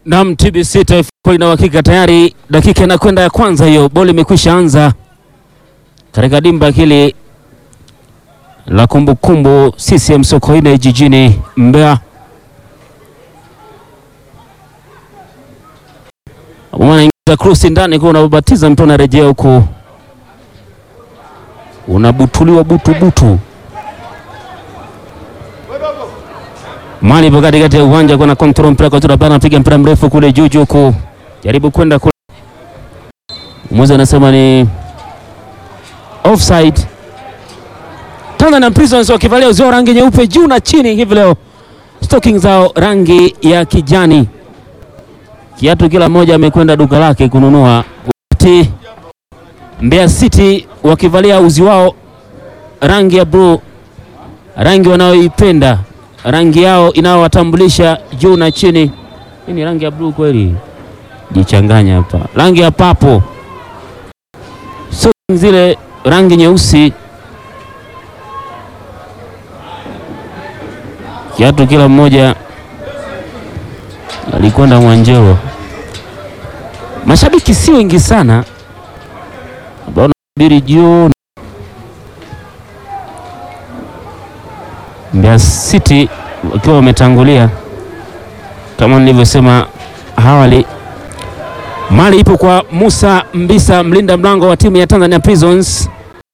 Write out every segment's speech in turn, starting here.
Nam TBC Taifa ina uhakika tayari, dakika inakwenda ya kwanza hiyo, boli imekwisha anza katika dimba hili la kumbukumbu CCM Sokoine jijini Mbeya. Unaingiza krusi ndani kwa unabatiza mpira unarejea huku unabutuliwa butu butu mali ipo katikati ya uwanja, kuna control mpira kwa tura bana, piga mpira mrefu kule juu juu huku jaribu kwenda kule, mmoja anasema ni offside. Tanzania Prisons wakivalia uzio rangi nyeupe juu na chini hivi leo, stocking zao rangi ya kijani, kiatu kila mmoja amekwenda duka lake kununua, wakati Mbeya City wakivalia uzi wao rangi ya blue, rangi wanayoipenda rangi yao inayowatambulisha juu na chini. Hii ni rangi ya blue kweli? Jichanganya hapa, rangi ya papo, so zile rangi nyeusi, kiatu kila mmoja alikwenda Mwanjelo. Mashabiki si wengi sana ambao nasubiri jioni. Mbeya City wakiwa wametangulia kama nilivyosema awali. Mali ipo kwa Musa Mbisa, mlinda mlango wa timu ya Tanzania Prisons.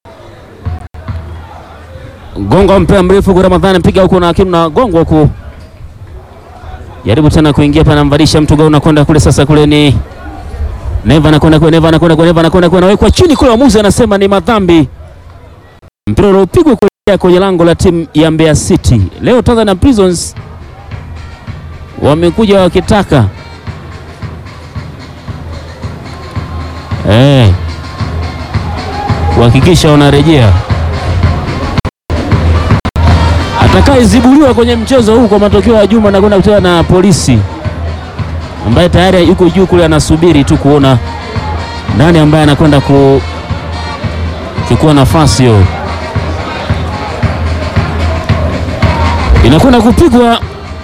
Gongo mpira mrefu kwa Ramadhani, piga huko na kitu na gongo huko, jaribu tena kuingia pana, mvalisha mtu gao, nakwenda kule sasa. Kule ni Neva, anakwenda kule, Neva anakwenda kule, Neva anakwenda kule, anawekwa chini kule, waamuzi anasema ni madhambi, mpira uliopigwa kwenye lango la timu ya Mbeya City. Leo Tanzania Prisons wamekuja wakitaka eh, kuhakikisha wanarejea. Atakayezibuliwa kwenye mchezo huu kwa matokeo ya Juma na kwenda kucheza na Polisi ambaye tayari yuko juu kule, anasubiri tu kuona nani ambaye anakwenda kuchukua nafasi hiyo. inakwenda kupigwa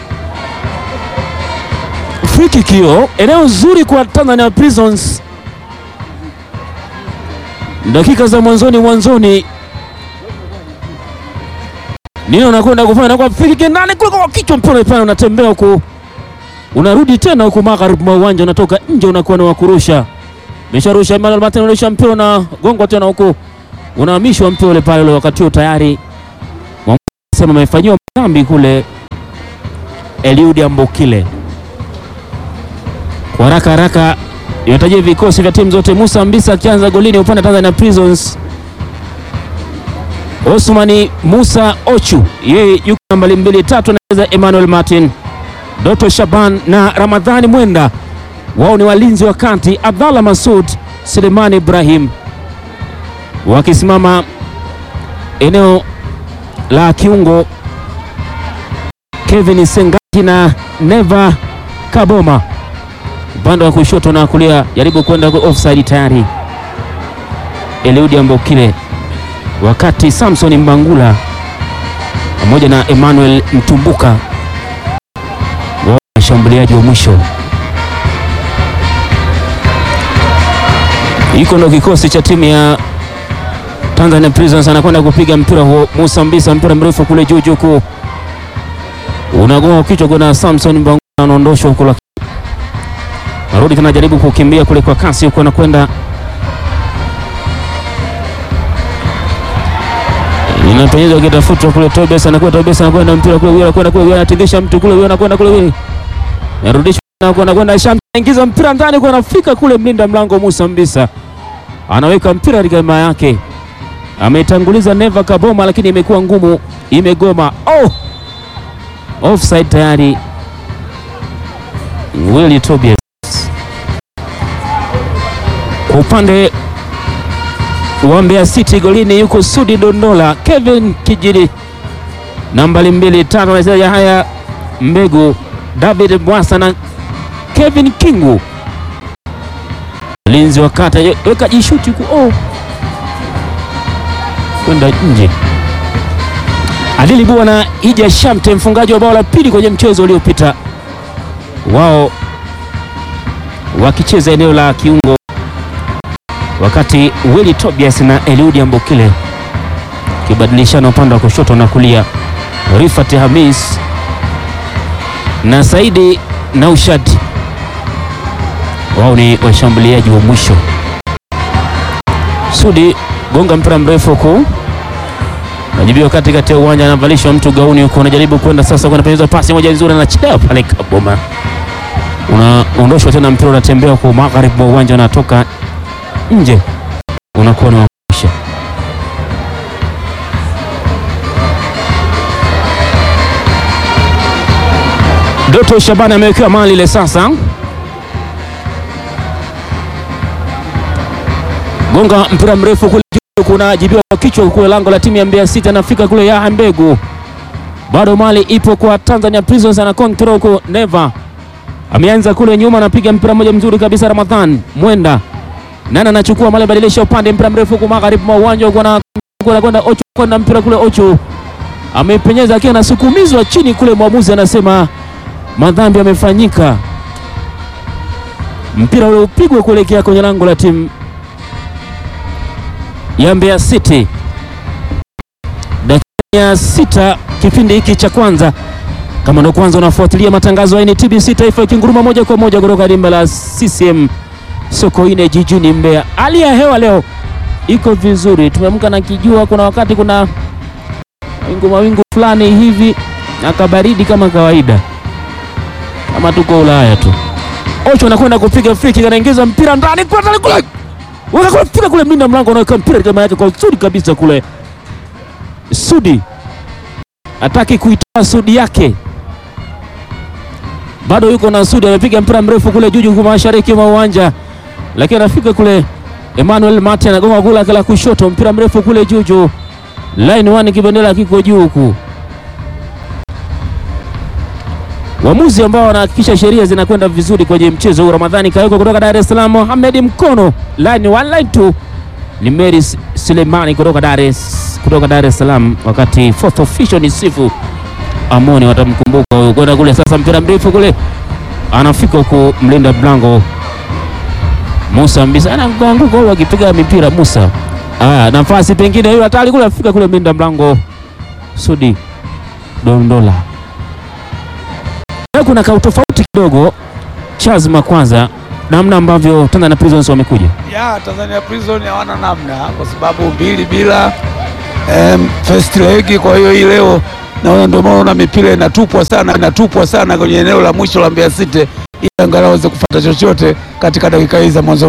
free kick hiyo, eneo zuri kwa Tanzania Prisons. Dakika za mwanzoni mwanzoni, nini unakwenda kufanya kwa free kick ndani kule kwa kichwa, mpira pale unatembea huku, unarudi tena huku magharibi mwa uwanja, unatoka nje, unakuwa na wakurusha, mesharusha Emmanuel Martin, unarusha mpira na gongo tena huku, unahamishwa mpira ule pale ule, wakati huo tayari sema amefanyiwa dhambi kule Eliudi Ambokile. Kwa haraka haraka inatajia vikosi vya timu zote. Musa Mbisa akianza golini upande wa Tanzania Prisons. Osmani Musa Ochu yeye yuko nambari mbili tatu, anacheza Emmanuel Martin. Doto Shaban na Ramadhani Mwenda wao ni walinzi wa kati. Abdallah Masud, Selemani Ibrahim wakisimama eneo la kiungo Kevin Sengati na Neva Kaboma upande wa kushoto na kulia, jaribu kwenda offside tayari Eliudi Ambokile, wakati Samson Mbangula pamoja na Emmanuel Mtumbuka wa washambuliaji wa mwisho. Hiko ndo kikosi cha timu ya Tanzania Prisons anakwenda kupiga mpira huo. Musa Mbisa, mpira mrefu kule juu juu, ku unagoa kichwa, kuna Samson Mbangula anaondoshwa huko, lakini narudi tena, jaribu kukimbia kule kwa kasi huko, anakwenda inapenyeza kitafutwa kule. Tobias anakwenda, Tobias anakwenda mpira kule, huyo anakwenda kule, huyo anatingisha mtu kule, huyo anakwenda kule, huyo narudishwa na kwenda kwenda Sham, ingiza mpira ndani, kwa anafika kule, mlinda mlango Musa Mbisa anaweka mpira katika hema yake ametanguliza Neva Kaboma, lakini imekuwa ngumu, imegoma. Oh, offside tayari. Willy Tobias kwa upande wa Mbeya City, golini yuko Sudi Dondola, Kevin Kijili nambari mbili tano, anacheza haya Mbegu, David Bwasa na Kevin Kingu, mlinzi wa kata, weka jishuti ku oh kwenda nje. Adili Bua na Ija Shamte, mfungaji wa bao la pili kwenye mchezo uliopita, wao wakicheza eneo la kiungo, wakati Willy Tobias na Eliudi Ambokile kibadilishana upande wa kushoto na kulia. Rifat Hamis na Saidi Naushad wao ni washambuliaji wa mwisho. Sudi gonga mpira mrefu huku najibiwa katikati ya uwanja, anavalishwa mtu gauni huko, anajaribu kwenda sasa, kwenda penyeza pasi moja nzuri, anachea pale kaboma, unaondoshwa tena, mpira unatembea kwa magharibi mwa uwanja, unatoka nje, unakuwa ni wakusha. Doto Shabani amewekewa mali ile sasa gonga mpira mrefu kule juu, kunajibiwa kwa kichwa kule lango la timu ya Mbeya City, anafika kule Yaha Mbegu, bado mali ipo kwa Tanzania Prisons, ana control huko. Neva ameanza kule nyuma, anapiga mpira mmoja mzuri kabisa. Ramadhan Mwenda nani anachukua mali, badilisha upande, mpira mrefu huko magharibi mwa uwanja huko, anakwenda Ocho, kwenda mpira kule Ocho amepenyeza akiwa anasukumizwa chini kule, mwamuzi anasema madhambi yamefanyika, mpira ule upigwe kuelekea kwenye lango la timu ya Mbeya City. Dakika ya sita kipindi hiki cha kwanza. Kama ndo kwanza unafuatilia matangazo ya TBC Taifa ikinguruma moja kwa moja kutoka dimba la CCM Sokoine jijini Mbeya. Hali ya hewa leo iko vizuri, tumeamka na kijua, kuna wakati kuna wingu mawingu fulani hivi na kabaridi kama kawaida, kama tuko Ulaya tu. Ocho anakwenda kupiga free kick, anaingiza mpira ndani kwa ndani kule wakakupiga kule minda mlango unaweka mpira kama yake kwa uzuri kabisa kule. Sudi hataki kuitoa Sudi yake, bado yuko na Sudi, amepiga mpira mrefu kule juu juu mashariki mwa uwanja, lakini anafika kule. Emmanuel Mate anagonga kula kala kushoto, mpira mrefu kule juu juu, line one, kibendera kiko juu huku. Waamuzi ambao wanahakikisha sheria zinakwenda vizuri kwenye mchezo huu. Ramadhani Kayoko kutoka Dar es Salaam, Mohamed Mkono line one line two ni Mary Sulemani kutoka Dar es kutoka Dar es Salaam, wakati fourth official ni Sifu Amoni, watamkumbuka huyo kwenda kule. Sasa mpira mrefu kule, anafika huko mlinda mlango Musa Mbisa anaanguka huyo akipiga mipira Musa. Ah, nafasi pengine hiyo hatari kule, afika kule mlinda mlango Sudi Dondola kuna ka utofauti kidogo Chazma, kwanza namna ambavyo Tanzania Prisons wamekuja. Ya Tanzania Prison hawana namna kwa sababu mbili bila um, first leg. Kwa hiyo hii leo naona ndio maana mipira inatupwa sana inatupwa sana kwenye eneo la mwisho la Mbeya City ili angalau waweze kupata chochote katika dakika hizi za mwanzo.